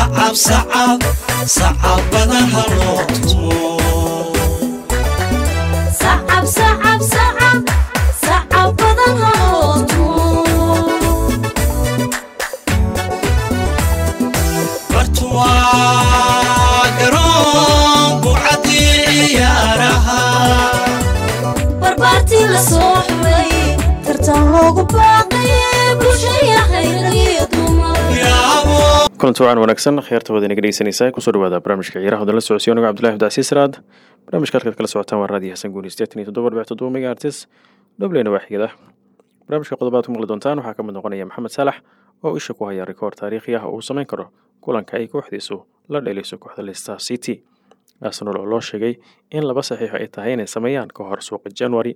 sacab sacab sacabadaha loo tumo sacab sacab sacab sacab badan haloo tumo bartuwaa garoon bucadii ciyaaraha barbaartii la soo xulay tartan loogu baaqay bulshaya hayragiyo dumar yaabo kulanti wacan wanaagsan khiyaarta wada inaga dhegeysanaysaa kusoo dhawaada barnaamijka ciyaaraha wadala socodsiyo anigo cabdullahi abdicasiis raad barnaamijka halkaad kala socotaan waa raadiyo xasan guuni sideetan iyo toddoba dhibic toddoba mega artis dhobleyna waa xigada barnaamijka qodobaad ku maqli doontaan waxaa ka mid noqonaya maxamed saalax oo isha ku haya rikoor taariikhi ah oo uu samayn karo kulanka ay kooxdiisu la dheelayso kooxda leicester city arsenal oo loo sheegay in laba saxiix ay tahay inay sameeyaan ka hor suuqa january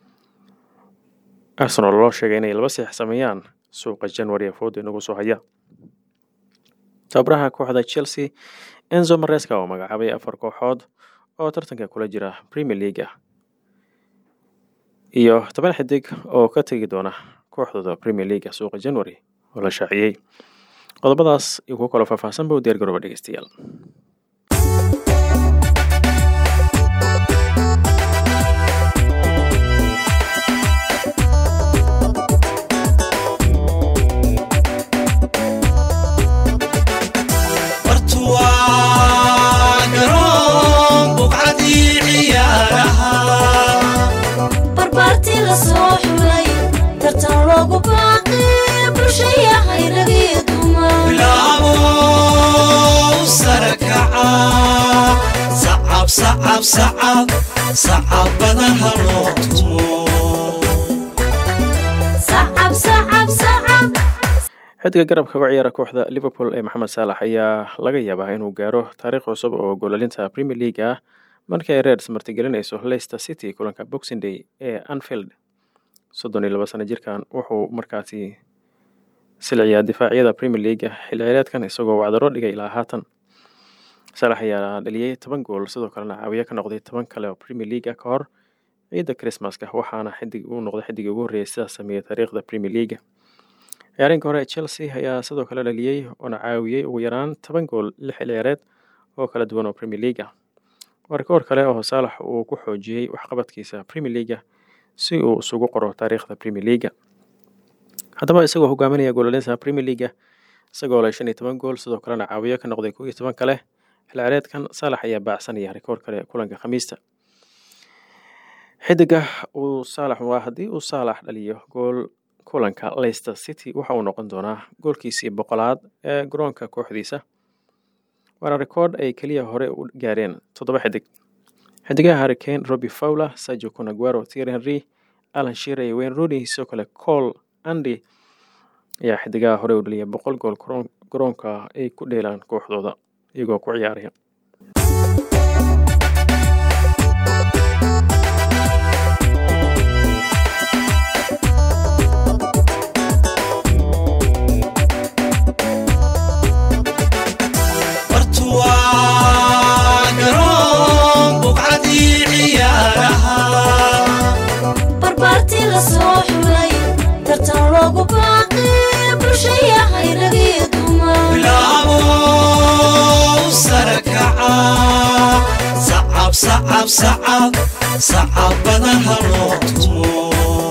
arsenal oo loo sheegay inay laba saxiix sameeyaan suuqa january ee fooda inagu soo haya tababaraha kooxda chelsea enzo mareska oo magacaabay afar kooxood oo tartanka kula jira premier league ah iyo toban xidig oo ka tegi doona kooxdooda premier league suuqa january oo la shaaciyey qodobadaas iyo kuwo kaloo faahfaahsan ba u diyaar garooba dhegeystayaal bartuwaa garoon bucadii ciyaaraha barbaartii la soo xulay tartan loogu baaqay bulshaya hayragiyo dumar bilaabo sare kaca sacab sacab sacab sacabadaha loo tumo sacab sacab sacab xidiga garabka uga ciyaara kooxda liverpool ee maxamed saalax ayaa laga yaabaa inuu gaaro taariikh cusub oo goolalinta premier league ah markii ay reds martigelinayso leicester city kulanka boxing day ee anfield soddon iyo laba sano jirkan wuxuu markaasi silciyaa difaacyada premier league xilli ciyaareedkan isagoo wacdaro dhigay ilaa haatan saalax ayaa dhaliyey toban gool sidoo kalena caawiye ka noqday toban kale oo premier league ka hor ciidda christmaska waxaana xidig uu noqday xidigii ugu horreeyay sidaas sameeyey taariikhda premier league ciyaareenka hore ee chelsea ayaa sidoo kale dhaliyey oona caawiyey ugu yaraan toban gool lix xil ciyaareed oo kala duwan oo premier league ah waa rikoor kale oo saalax uu ku xoojiyey waxqabadkiisa premier leaga si uu isugu qoro taariikhda premier leaga haddaba isagoo hogaaminaya goolalinta premier leaga isagoo leh shan iyo toban gool sidoo kalena caawiyo ka noqday kow iyo toban kale xil ciyaareedkan saalax ayaa baacsanaya rikoor kale kulanka khamiista xidiga uu saalax waa haddii uu saalax dhaliyo gool kulanka leicester city waxa uu noqon doonaa goolkiisii boqolaad ee garoonka kooxdiisa waana rikoodh ay keliya hore u gaareen toddoba xidig xidigaha harricane robbie fowler sergio conaguero thierry henry alan shire iyo wayne rooney sidoo kale cole andy ayaa xidigaha hore u dhaliyay boqol gool garoon- garoonka ay ku dheelaan kooxdooda iyagoo ku ciyaaraya bartuwaa garoon bucadii ciyaaraha barbaartii la soo xulay tartan loogu baaqay bulshaya hayragiyo dumar bilaabo sare kaca sacab sacab sacab sacabadaha loo tumo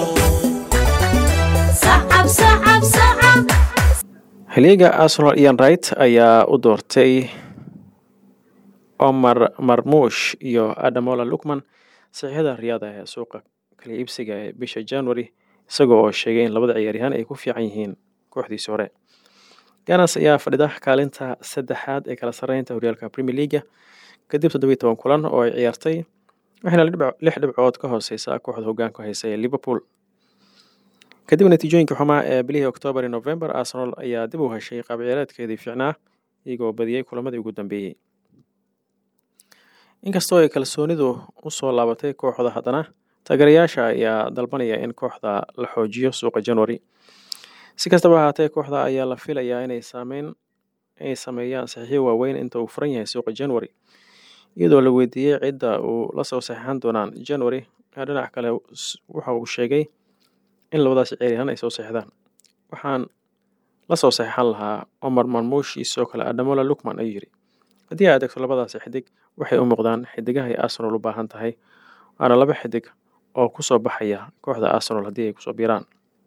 sacab sacab sacab xiliyaga arsenal ian wright ayaa u doortay omar marmuush iyo adamola lukman saxiixada riyaada ee suuqa kala iibsiga ee bisha january isagoo oo sheegay in labada ciyaaryahaan ay ku fiican yihiin kooxdiisi hore ganas ayaa fadhida kaalinta saddexaad ee kala sarreynta horyaalka premier leaga kadib toddobiyi toban kulan oo ay ciyaartay waxayna dhibc- lix dhibcood ka hooseysa kooxda hogaanka haysa ee liverpool kadib natiijooyinka xumaa ee bilihii oktoobar iyo november arsenal ayaa dib u heshay qaab ciyaareedkeedii fiicnaa iyagoo badiyey kulamadii ugu dambeeyey inkastoo ay kalsoonidu usoo laabatay kooxda haddana taageerayaasha ayaa dalbanaya in kooxda la xoojiyo suuqa january si kastaba ahaatee kooxda ayaa la filayaa inay saameyn ay sameeyaan saxiixyo waaweyn inta uu furan yahay suuqa january iyadoo la weydiiyey cidda uu la soo saxiixan doonaan january dhinac kale s- waxa uu sheegay in labadaas ciyaaryahaan ay soo seexdaan waxaan lasoo saxiixan lahaa omar marmushi sidoo kale adamola lukman ayuu yiri haddii aad eegto labadaasi xidig waxay u muuqdaan xidigaha ay arsenal u baahan tahay waana laba xidig oo kusoo baxaya kooxda arsenal haddii ay kusoo biiraan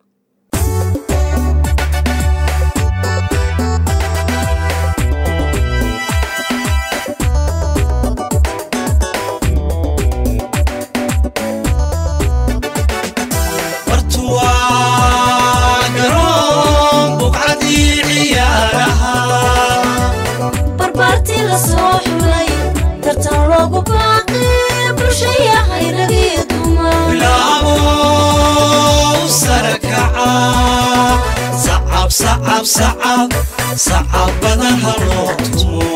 bartuwaa garoon buqcadii ciyaaraha barbaartii la soo xulay tartan loogu baaqay bulshayahay rag iyo dumar bilaabo sare kaca sacab sacab sacab sacabadaha loo tumo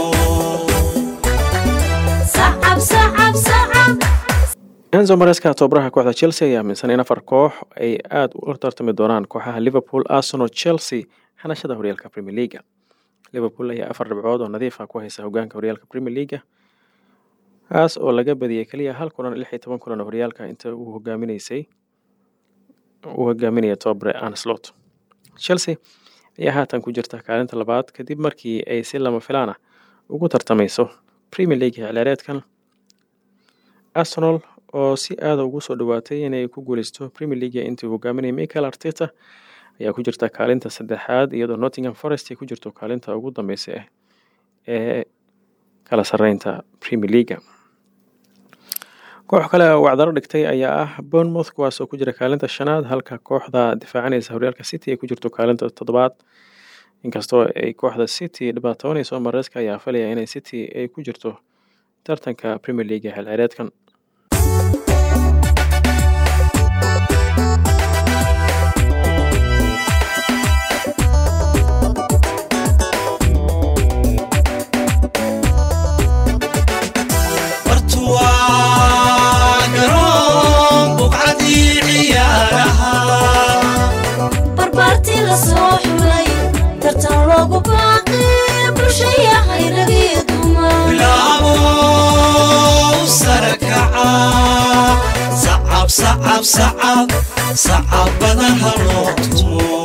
sacab sacab sacab enzo mareska tobabaraha kooxda chelsea ayaa aaminsan in afar koox ay aada u tartami doonaan kooxaha liverpool arsenal chelsea hanashada horyaalka premier leaga liverpool ayaa afar dhibcood oo nadiif ah ku haysa hogaanka horyaalka premier leaga kaas oo laga badiyey keliya hal kulan lix iyo toban kulan oo horyaalka inta uu hogaaminaysay uu hogaaminaya tobabare anslot chelsea ayaa haatan ku jirta kaalinta labaad kadib markii ay si lama filaan ah ugu tartamayso premier league ciyaareedkan arsenal oo si aada ugu soo dhawaatay inay ku guuleysto premier league intii uu hogaaminayay michael arteta ayaa ku jirta kaalinta saddexaad iyadoo nottingham forest ay ku jirto kaalinta ugu dambeysa ah ee kala sareynta premier leaga koox kale oo wacdaro dhigtay ayaa ah bournemouth kuwaas oo ku jira kaalinta shanaad halka kooxda difaacanaysa horyaalka city ay ku jirto kaalinta toddobaad inkastoo ay kooxda city dhibaatoonayso mareeska ayaa falaya inay city ay ku jirto tartanka premier league xil ciyaareedkan bartuwaa garoon buqcadii ciyaaraha barbaartii la soo xulay tartan loogu baaqay bulshayahay rag iyo dumar bilaabo sare kaca sacab sacab sacab sacabadaha loo tumo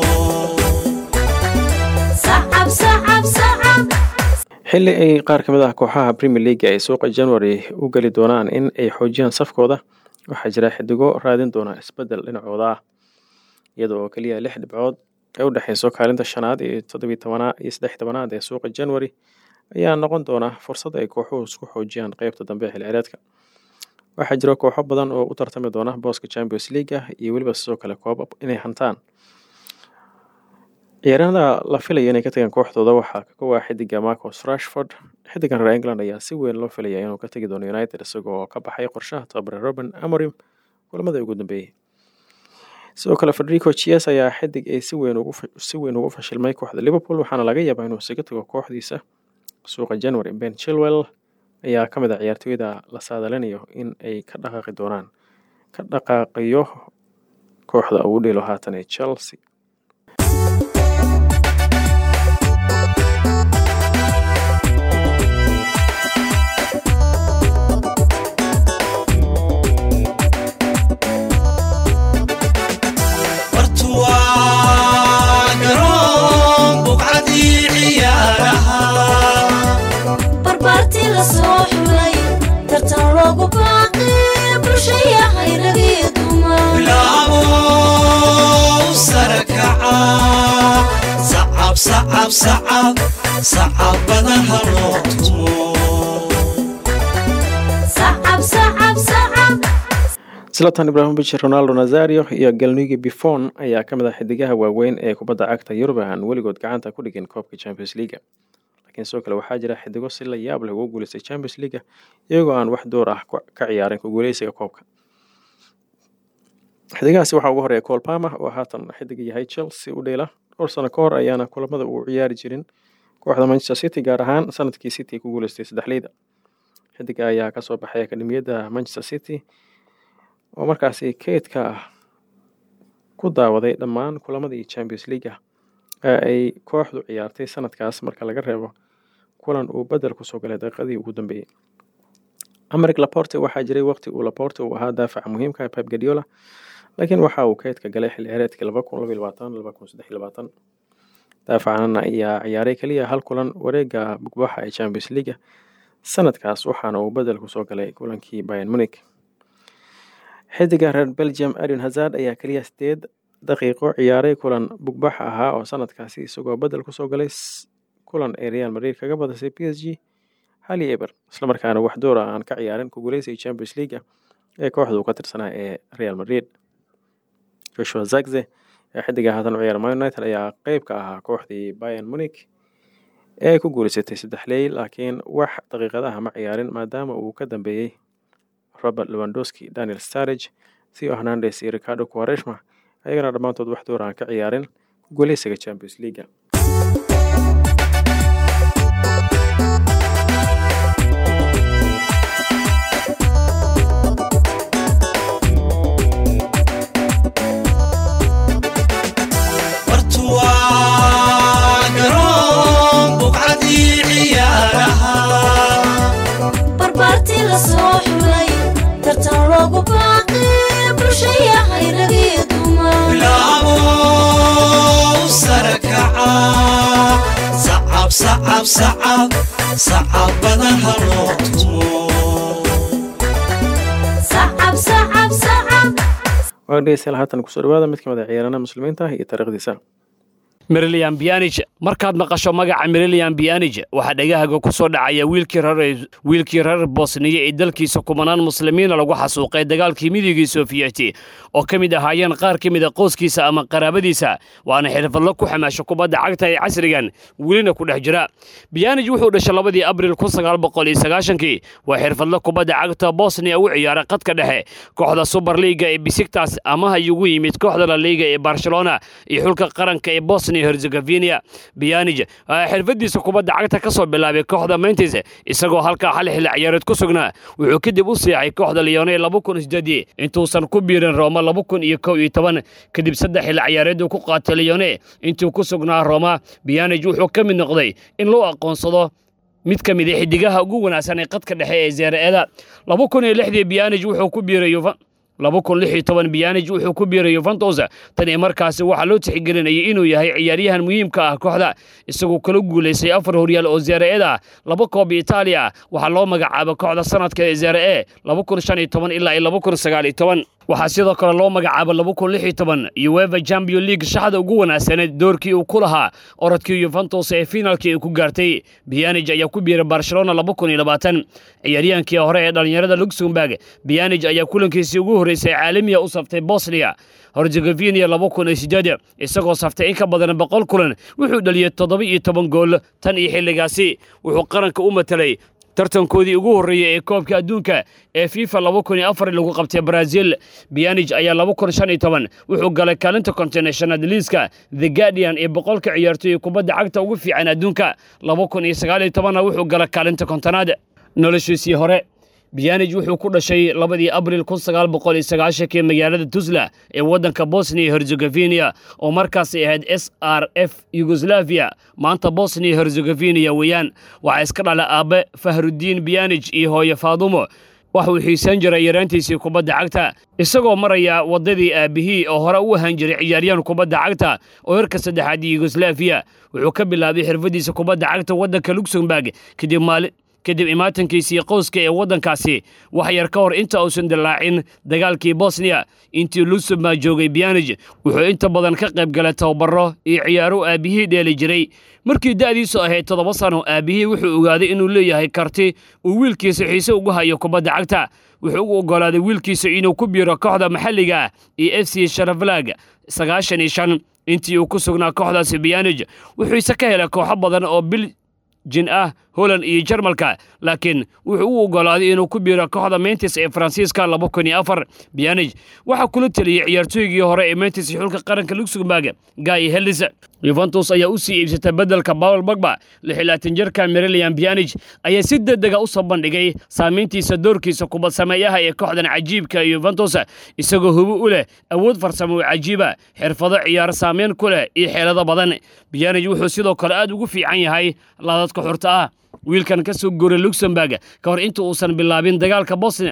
sacab sacab sacab xilli ay qaar ka mid ah kooxaha premier league ay suuqa january u geli doonaan in ay xoojiyaan safkooda waxaa jira xidigo raadin doona isbedel dhinacooda ah iyada oo keliya lix dhibcood ay u dhexeyso kaalinta shanaad iyo toddobiy tobanaad iyo saddex tobanaad ee suuqa january ayaa noqon doona fursad ay kooxuhu isku xoojiyaan qeybta dambe ee xilciyaareedka waxaa jira kooxo badan oo u tartami doona booska champions league iyo weliba sidoo kale koobab inay hantaan ciyaaryahanada la filaya inay ka tagaan kooxdooda waxaa ka kowaa xidiga marcos rashford xidigan reer england ayaa si weyn loo filaya inuu ka tagi doono united isagoo ka baxay qorshaha tababare robin amorim kulamada ugu dambeeyey sidoo kale federico chies ayaa xidig ay si weyn ugu si weyn ugu fashilmay kooxda liverpool waxaana laga yaabaa inuu isaga tago kooxdiisa suuqa january ben chilwell ayaa ka mid ah ciyaartooyda la saadalinayo in ay ka dhaqaaqi doonaan ka dhaqaaqiyo kooxda ugu dheelo haatan ee chelsea bartuwaa garoon buqcadii ciyaaraha barbaartii la soo xulay tartan loogu baaqay bulshayahay rag iyo dumar bilaabo sare kaca sacab sacab sacab sacabadaha loo tumo sacab sacab sacab zlatan ibrahimovic ronaldo nazario iyo galnugi bifon ayaa ka mid ah xidigaha waaweyn ee kubadda cagta yurub aan weligood gacanta ku dhigin koobka champions leaga laakiin sidoo kale waxaa jira xidigo si la yaab leh ugu guuleystay champions leaga iyagoo aan wax door ah ku- ka ciyaarin ku guuleysiga koobka xidigahaasi waxaa ugu horeeya col palmer oo haatan xidiga yahay chelsea u dheela dhowr sano ka hor ayaana kulamada uu ciyaari jirin kooxda manchester city gaar ahaan sanadkii city ku guuleystay saddexleyda xidiga ayaa kasoo baxay akademiyadda manchester city oo markaasi keydka ah ku daawaday dhammaan kulamadii champions leaga ee ay kooxdu ciyaartay sanadkaas marka laga reebo kulan uu bedel kusoo galay daqiiqadii ugu dambeeyey americ laporte waxaa jiray waqti uu laporte uu ahaa daafaca muhiimka pep guardiola laakiin waxa uu keydka galay xil ciyaareedkii laba kun laba iyo labaatan laba kun saddex iyo labaatan daafacanan ayaa ciyaaray keliya hal kulan wareega bugbaxa ee champions leaga sanadkaas waxaana uu bedel kusoo galay kulankii bayan munik xidiga reer belgium adin hazard ayaa keliya sideed daqiiqo ciyaaray kulan bugbax ahaa oo sanadkaasi isagoo bedel kusoo galay kulan ee real madrid kaga badisay p s g hali eber islamarkaana wax doora aan ka ciyaarin ku guuleysay champions leaga ee kooxda uu ka tirsanaa ee real madrid joshua zagze ee xidiga haatan u ciyaara man united ayaa qeyb ka ahaa kooxdii bayan munik ee ku guuleysatay saddex ley laakiin wax daqiiqadaha ma ciyaarin maadaama uu ka dambeeyey robert lewandowski daniel starage theo hernandes iyo ricardo quareshma ayagana dhammaantood wax door aan ka ciyaarin ku guuleysiga champions leaga bartuwaa garoon buqcadii ciyaaraha barbaartii la soo xulay tartan loogu baaqay bulshayahay ragii dumar bilaabo sare kaca sacab sacab sacab sacab badan ha loo tumo sacab sacab sacab waa dhegeystayaal haatan kusoo dhawaada mid ka mid a ciyaarana muslimiinta ah iyo taariikhdiisa merilian bianij markaad maqasho magaca merilian bianij waxaa dhegahaaga ku soo dhacaya wiilkii reer wiilkii reer bosniya ee dalkiisa kumanaan muslimiina lagu xasuuqay dagaalkii midigii sofiyeeti oo ka mid ahaayeen qaar ka mid a qoyskiisa ama qaraabadiisa waana xirfadlo ku xamaasho kubadda cagta ee casrigan welina ku dhex jira bianij wuxuu dhashay labadii abril kun sagaal boqol iyo sagaashankii waa xirfadlo kubadda cagta bosniya u ciyaara qadka dhexe kooxda super liiga ee bisigtas amaha ugu yimid kooxda la liiga ee barcelona iyo xulka qaranka ee bosnia herzegovina bianij xirfadiisa kubadda cagta ka soo bilaabay kooxda mentis isagoo halkaa hal xilli ciyaareed ku sugnaa wuxuu kadib u seexay kooxda leone laba kun sideedii intuusan ku biirin rooma laba kun iyo kow iyo toban kadib saddex xilli ciyaareed uu ku qaatay leone intuu ku sugnaa rooma bianij wuxuu ka mid noqday in loo aqoonsado mid ka mid a xidigaha ugu wanaagsan ee qadka dhexe ee zeere-eda laba kun iyo lixdii bianij wuxuu ku biiray laba kun lix iyo toban bianij wuxuu ku biiray yuventus tan iyo markaasi waxaa loo tixgelinayay inuu yahay ciyaaryahan muhiimka ah kooxda isagoo kala guulaystay afar horyaal oo zeere-ed ah laba koob itaaliya waxaa loo magacaaba kooxda sanadka ee zeere-e laba kun shan iyo toban ilaa iyo laba kun sagaal iyo toban waxaa sidoo kale loo magacaaba laba kun lix iyo toban ueva champion league shaxda ugu wanaagsaneed doorkii uu ku lahaa orodkii yuventus ee finaalkii ay ku gaartay bianij ayaa ku biiray barcelona laba kun iyo labaatan ciyaaryahankii hore ee dhallinyarada luxemburg bianij ayaa kulankiisii ugu horreysay caalamiya u saftay bosnia herzegovina laba kun iyo sideed isagoo saftay in ka badan boqol kulan wuxuu dhaliyey toddoba iyo toban gool tan iyo xilligaasi wuxuu qaranka u matelay tartankoodii ugu horreeyey ee koobka adduunka ee fifa laba kun iyo afar lagu qabtay brazil bianij ayaa laba kun shan iyo toban wuxuu galay kaalinta kontinashonad liiska the guardian ee boqolka ciyaartooy kubadda cagta ugu fiican adduunka laba kun iyo sagaal iyo tobanna wuxuu galay kaalinta kontonaad noloshiisii hore bianij wuxuu ku dhashay labadii abril kun sagaal boqol iyo sagaashankii magaalada tuzla ee waddanka bosnia herzegovina oo markaasay ahayd s r f yugoslaviya maanta bosnia herzegovina weeyaan waxaa iska dhala aabbe fahrudiin bianij iyo hooye faadumo waxuu xiisan jiray yaraantiisii kubadda cagta isagoo maraya waddadii aabbihii oo hore u ahaan jiray ciyaaryahan kubadda cagta oo herka saddexaad yugoslaviya wuxuu ka bilaabay xirfadiisa kubadda cagta waddanka luxemburg kadib maali kadib imaatankiisii qowska ee waddankaasi wax yar ka hor inta uusan dillaacin dagaalkii bosniya intii luxemburg joogay bianij wuxuu inta badan ka qayb galay tababaro iyo ciyaaro aabbihii dheeli jiray markii da'diisu ahayd toddoba sano aabbihii wuxuu ogaaday inuu leeyahay karti uu wiilkiisa xiise ugu hayo kubadda cagta wuxuu u oggolaaday wiilkiisa inuu ku biiro kooxda maxalliga ah iyo f c sharaflag sagaashan iyo shan intii uu ku sugnaa kooxdaasi bianij wuxuuse ka helay kooxo badan oo bil jin ah holand iyo jarmalka laakiin wuxuu u oggolaaday inuu ku biiro kooxda mentis ee faransiiska laba kun iyo afar bianij waxaa kula teliyey ciyaartooygii hore ee mentis xulka qaranka luxemburg guy helis yuventus ayaa u sii iibsatay beddelka paul bagba lixilaatan jirka merilian bianij ayaa si degdega u soo bandhigay saamayntiisa doorkiisa kubad sameeyaha ee kooxdan cajiibka yuventus isagoo hubo u leh awood farsamo oo cajiiba xirfado ciyaaro saameyn ku leh iyo xeelado badan bianij wuxuu sidoo kale aad ugu fiican yahay laadadka xurta ah wiilkan ka soo guuray luxemburg ka hor inta uusan bilaabin dagaalka bosnia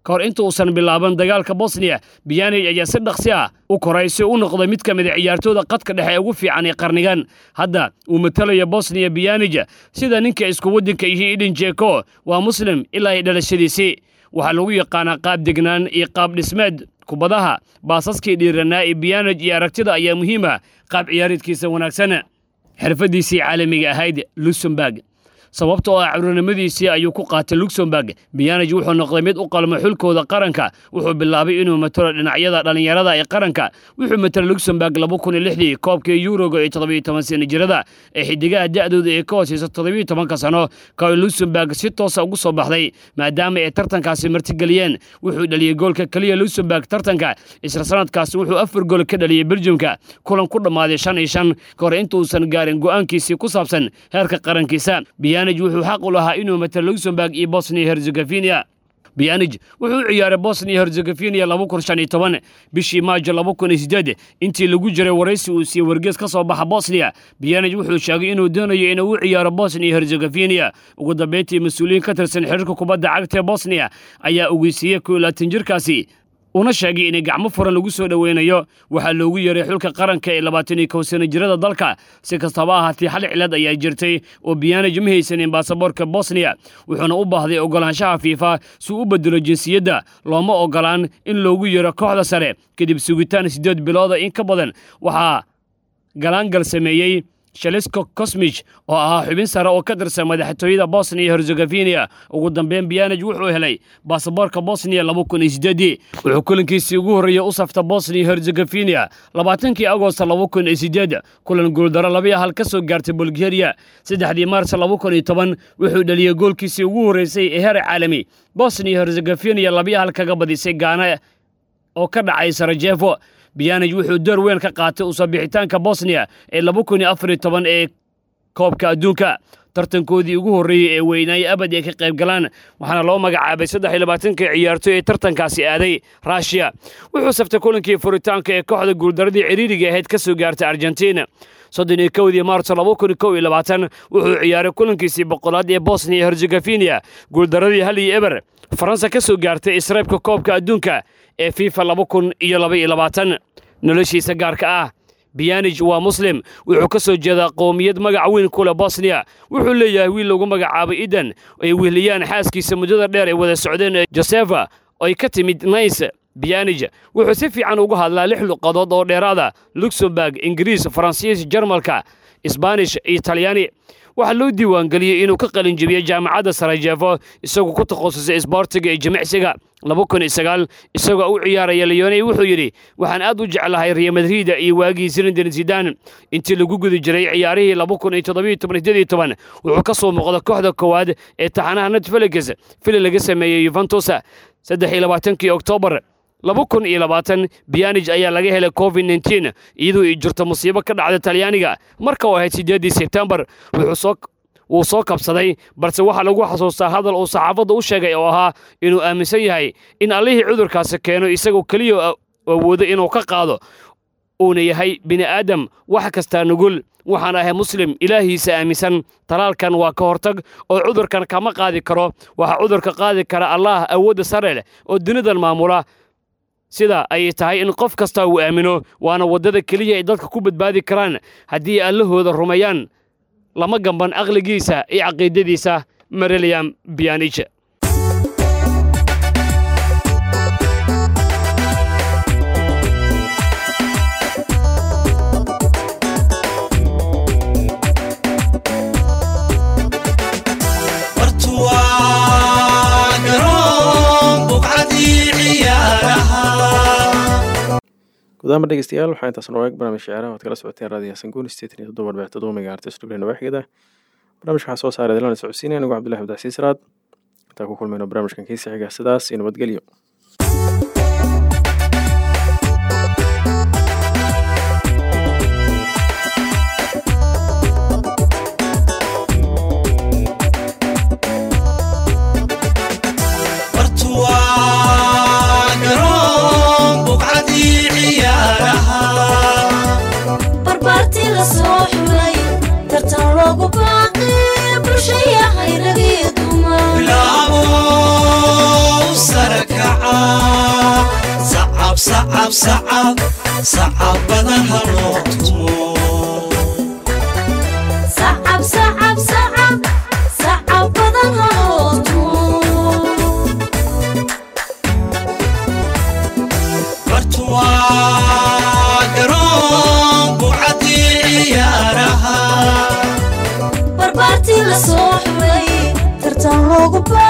ka hor inta uusan bilaaban dagaalka bosniya biyanij ayaa si dhaqsi ah u koray si u noqday mid ka mid a ciyaartooda qadka dhexe ee ugu fiican ee qarnigan hadda uu matalayo bosniya biyanij sida ninka isku waddanka yihiin idin jeko waa muslim ilaa ay dhalashadiisii waxaa lagu yaqaanaa qaab degnaan iyo qaab dhismeed kubadaha baasaskii dhiiranaa ee biyanij iyo aragtida ayaa muhiima qaab ciyaareedkiisa wanaagsan xirfaddiisii caalamiga ahayd luxemburg sababta oo ah curinimadiisii ayuu ku qaatay luxemburg biyanij wuxuu noqday mid u qalmo xulkooda qaranka wuxuu bilaabay inuu matalo dhinacyada dhallinyarada ee qaranka wuxuu matalay luxemburg laba kun iyo lixdii koobkii yuroga ee toddobiyo toban sana jirada ee xidigaha da'dooda ee ka hooseysa toddobiyo tobanka sano ka luxemburg si toosa ugu soo baxday maadaama ay tartankaasi martigeliyeen wuxuu dhaliyey goolka keliya luxemburg tartanka isla sanadkaasi wuxuu afar gool ka dhaliyey beljumka kulan ku dhammaaday shan iyo shan ka hor intuusan gaarin go'aankiisii ku saabsan heerka qarankiisa biyanij wuxuu xaq u lahaa inuu matalo luxemburg iyo bosnia herzegovina biyanij wuxuu u ciyaaray bosnia herzegovina laba kun shan iyo toban bishii maajo laba kun iyo sideed intii lagu jiray waraysi uu siiyey wargees ka soo baxa bosnia biyanij wuxuu sheegay inuu doonayo inuu u ciyaaro bosnia herzegovina ugu dambeyntii mas-uuliyiin ka tirsan xiriirka kubadda cagta ee bosnia ayaa ogeysiiyey koo laatan jirkaasi una sheegay inay gacmo furan lagu soo dhoweynayo waxaa loogu yeeray xulka qaranka ee labaatan iyo kow sana jirada dalka si kastaba ahaatee hal cilad ayaa jirtay oo biyanij ma haysanin baasaboorka bosniya wuxuuna u baahday ogolaanshaha fiifa si u bedelo jinsiyadda looma ogolaan in loogu yeero kooxda sare kadib sugitaan siddeed bilooda in ka badan waxaa galaangal sameeyey shalisko kosmij oo ahaa xubin sare oo ka tirsan madaxtooyada bosniya herzegovina ugu dambeyn biyanij wuxuu helay baasaboorka bosniya laba kun iyo sideedii wuxuu kulankiisii ugu horreeyey u safta bosniya herzegovina labaatankii agosto laba kun iyo sideed kulan guuldaro labiyo hal ka soo gaartay bulgariya saddexdii maars laba kun iyo toban wuxuu dhaliyey goolkiisii ugu horreysay ee heer caalami bosniya herzegovina labiyo hal kaga badisay gaana oo ka dhacay sarajevo biyanij wuxuu door weyn ka qaatay usoo bixitaanka bosniya ee laba kun iyo afar iyo toban ee koobka adduunka tartankoodii ugu horreeyey ee weynaayey abad ay ka qayb galaan waxaana loo magacaabay saddex iyo labaatanka ciyaartoy ee tartankaasi aaday ruushiya wuxuu saftay kulankii furitaanka ee kooxda guuldaradii ciriiriga ahayd ka soo gaartay argentina soddon iyo kowdii maarso laba kun iyo kow iyo labaatan wuxuu ciyaaray kulankiisii boqolaad ee bosniya herzegovina guuldaradii hal iyo eber faransa ka soo gaartay israybka koobka adduunka ee fifa laba kun iyo laba iyo labaatan noloshiisa gaarka ah biyanij waa muslim wuxuu ka soo jeedaa qowmiyad magac weyn ku leh bosniya wuxuu leeyahay wiil lagu magacaabay idan ay wehliyaan xaaskiisa muddada dheer ay wada socdeen ee josefa ay ka timid nays biyanij wuxuu si fiican ugu hadlaa lix luqadood oo dheeraada luxemburg ingiriis faransiis jarmalka isbaanish iyo talyaani waxaa loo diiwaangeliyey inuu ka qalin jebiyey jaamacadda sarajevo isagoo ku takhasusay isboortiga iyo jimicsiga laba kun iyo sagaal isagoo u ciyaaraya leoney wuxuu yidhi waxaan aad u jeclahay real madrida iyo waagii zinedine zidane intii lagu guda jiray ciyaarihii laba kun iyo toddobiyo toban sideed iyo toban wuxuu ka soo muuqda kooxda koowaad ee taxanaha netfelix fili laga sameeyey yuventus saddex iyo labaatankii oktoobar laba kun iyo labaatan biyanij ayaa laga helay covid nteen iyadoo ay jirto musiibo ka dhacda talyaaniga marka uu ahayd siddeeddii sebtembar wuu soo kabsaday balse waxaa lagu xasuustaa hadal uu saxaafadda u sheegay oo ahaa inuu aaminsan yahay in allihii cudurkaasi keeno isagoo keliya awoodo inuu ka qaado uuna yahay bini'aadam wax kastaa nugul waxaan ahay muslim ilaahiisa aaminsan talaalkan waa ka hortag oo cudurkan kama qaadi karo waxaa cudurka qaadi kara allaah awoodda sare leh oo dunidan maamula sida ay tahay in qof kasta uu aamino waana waddada keliya ay dadka ku badbaadi karaan haddii allahooda rumeeyaan lama gamban aqligiisa iyo caqiidadiisa mareliam biyanij bartuwaa garoon buqcadii ciyaaraha gudaama dhegeystayaal waxaa intaas noo eeg barnaamij ciyaaraha oad kala socoteen raadiyo sanguun sideetan iyo toddoba arbix toddoba megahertz dhublen nawaaxigada barnaamijka waxaa soo saaray dalana socodsiinaya anigu cabdullahi abdicasiis raad intaan ku kulmayno barnaamijkan kiisa xiga sidaas iyo nabadgelyo bartuwaa garoon buqcadii ciyaaraha barbaartii la soo xulay tartan loogu baaqay bulshayahay rag iyo dumar bilaabo sare kaca sacab sacab sacab badan ha loo tumo sacab sacab sacab sacab badan haloo tumo bartu waa garoon buucadii ciyaaraha barbaartii la soo xulay tartan loogu baa